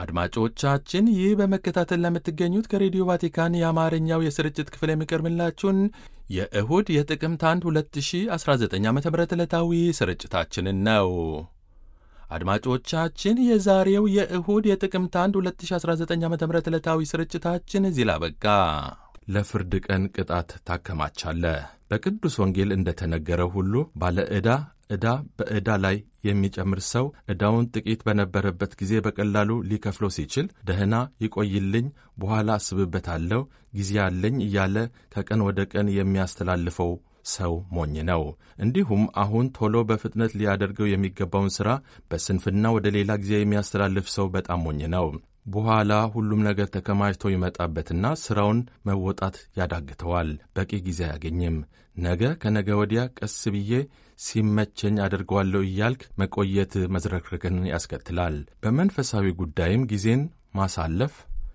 አድማጮቻችን ይህ በመከታተል ለምትገኙት ከሬዲዮ ቫቲካን የአማርኛው የስርጭት ክፍል የሚቀርብላችሁን የእሁድ የጥቅምት 1 2019 ዓ ም ዕለታዊ ስርጭታችንን ነው። አድማጮቻችን የዛሬው የእሁድ የጥቅምት 1 2019 ዓ ም ዕለታዊ ስርጭታችን እዚህ ላበቃ። ለፍርድ ቀን ቅጣት ታከማቻለህ። በቅዱስ ወንጌል እንደተነገረው ሁሉ ባለ ዕዳ ዕዳ በዕዳ ላይ የሚጨምር ሰው ዕዳውን ጥቂት በነበረበት ጊዜ በቀላሉ ሊከፍለው ሲችል ደህና ይቆይልኝ፣ በኋላ አስብበታለሁ፣ ጊዜ አለኝ እያለ ከቀን ወደ ቀን የሚያስተላልፈው ሰው ሞኝ ነው። እንዲሁም አሁን ቶሎ በፍጥነት ሊያደርገው የሚገባውን ሥራ በስንፍና ወደ ሌላ ጊዜ የሚያስተላልፍ ሰው በጣም ሞኝ ነው። በኋላ ሁሉም ነገር ተከማችቶ ይመጣበትና ሥራውን መወጣት ያዳግተዋል። በቂ ጊዜ አያገኝም። ነገ ከነገ ወዲያ ቀስ ብዬ ሲመቸኝ አደርገዋለሁ እያልክ መቆየት መዝረክረክን ያስከትላል። በመንፈሳዊ ጉዳይም ጊዜን ማሳለፍ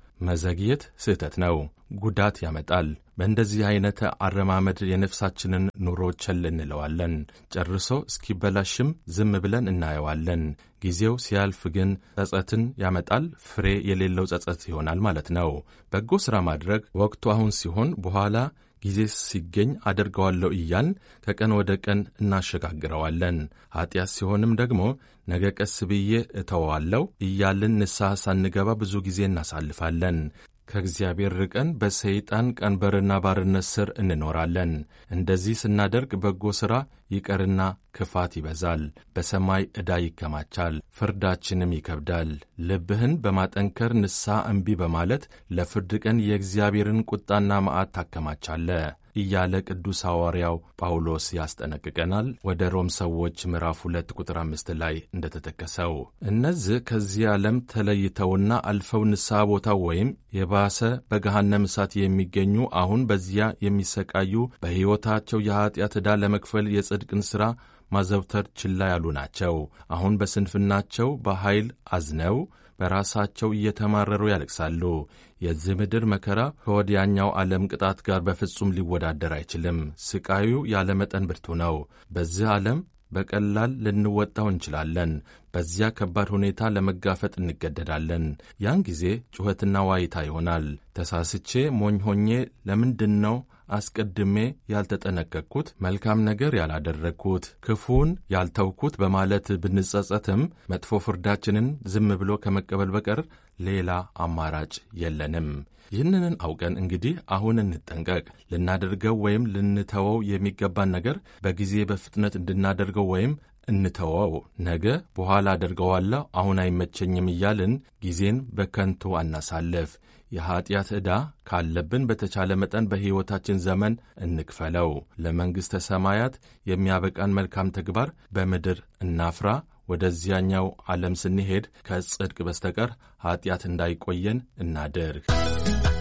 መዘግየት ስህተት ነው፣ ጉዳት ያመጣል። በእንደዚህ አይነት አረማመድ የነፍሳችንን ኑሮ ቸል እንለዋለን። ጨርሶ እስኪበላሽም ዝም ብለን እናየዋለን። ጊዜው ሲያልፍ ግን ጸጸትን ያመጣል። ፍሬ የሌለው ጸጸት ይሆናል ማለት ነው። በጎ ሥራ ማድረግ ወቅቱ አሁን ሲሆን በኋላ ጊዜ ሲገኝ አደርገዋለሁ እያልን ከቀን ወደ ቀን እናሸጋግረዋለን። ኀጢአት ሲሆንም ደግሞ ነገ ቀስ ብዬ እተወዋለሁ እያልን ንስሐ ሳንገባ ብዙ ጊዜ እናሳልፋለን። ከእግዚአብሔር ርቀን በሰይጣን ቀንበርና ባርነት ስር እንኖራለን። እንደዚህ ስናደርግ በጎ ሥራ ይቀርና ክፋት ይበዛል፣ በሰማይ ዕዳ ይከማቻል፣ ፍርዳችንም ይከብዳል። ልብህን በማጠንከር ንስሐ እምቢ በማለት ለፍርድ ቀን የእግዚአብሔርን ቁጣና መዓት ታከማቻለህ እያለ ቅዱስ ሐዋርያው ጳውሎስ ያስጠነቅቀናል። ወደ ሮም ሰዎች ምዕራፍ ሁለት ቁጥር አምስት ላይ እንደተጠቀሰው እነዚህ ከዚህ ዓለም ተለይተውና አልፈው ንስሐ ቦታ ወይም የባሰ በገሃነም እሳት የሚገኙ አሁን በዚያ የሚሰቃዩ በሕይወታቸው የኀጢአት ዕዳ ለመክፈል የጽድቅን ሥራ ማዘውተር ችላ ያሉ ናቸው። አሁን በስንፍናቸው በኃይል አዝነው በራሳቸው እየተማረሩ ያለቅሳሉ። የዚህ ምድር መከራ ከወዲያኛው ዓለም ቅጣት ጋር በፍጹም ሊወዳደር አይችልም። ስቃዩ ያለ መጠን ብርቱ ነው። በዚህ ዓለም በቀላል ልንወጣው እንችላለን። በዚያ ከባድ ሁኔታ ለመጋፈጥ እንገደዳለን። ያን ጊዜ ጩኸትና ዋይታ ይሆናል። ተሳስቼ ሞኝ ሆኜ ለምንድን ነው አስቀድሜ ያልተጠነቀቅኩት፣ መልካም ነገር ያላደረግኩት፣ ክፉን ያልተውኩት በማለት ብንጸጸትም መጥፎ ፍርዳችንን ዝም ብሎ ከመቀበል በቀር ሌላ አማራጭ የለንም። ይህንን አውቀን እንግዲህ አሁን እንጠንቀቅ። ልናደርገው ወይም ልንተወው የሚገባን ነገር በጊዜ በፍጥነት እንድናደርገው ወይም እንተወው። ነገ በኋላ አደርገዋለሁ፣ አሁን አይመቸኝም እያልን ጊዜን በከንቱ አናሳልፍ። የኀጢአት ዕዳ ካለብን በተቻለ መጠን በሕይወታችን ዘመን እንክፈለው። ለመንግሥተ ሰማያት የሚያበቃን መልካም ተግባር በምድር እናፍራ። ወደዚያኛው ዓለም ስንሄድ ከጽድቅ በስተቀር ኀጢአት እንዳይቆየን እናድርግ።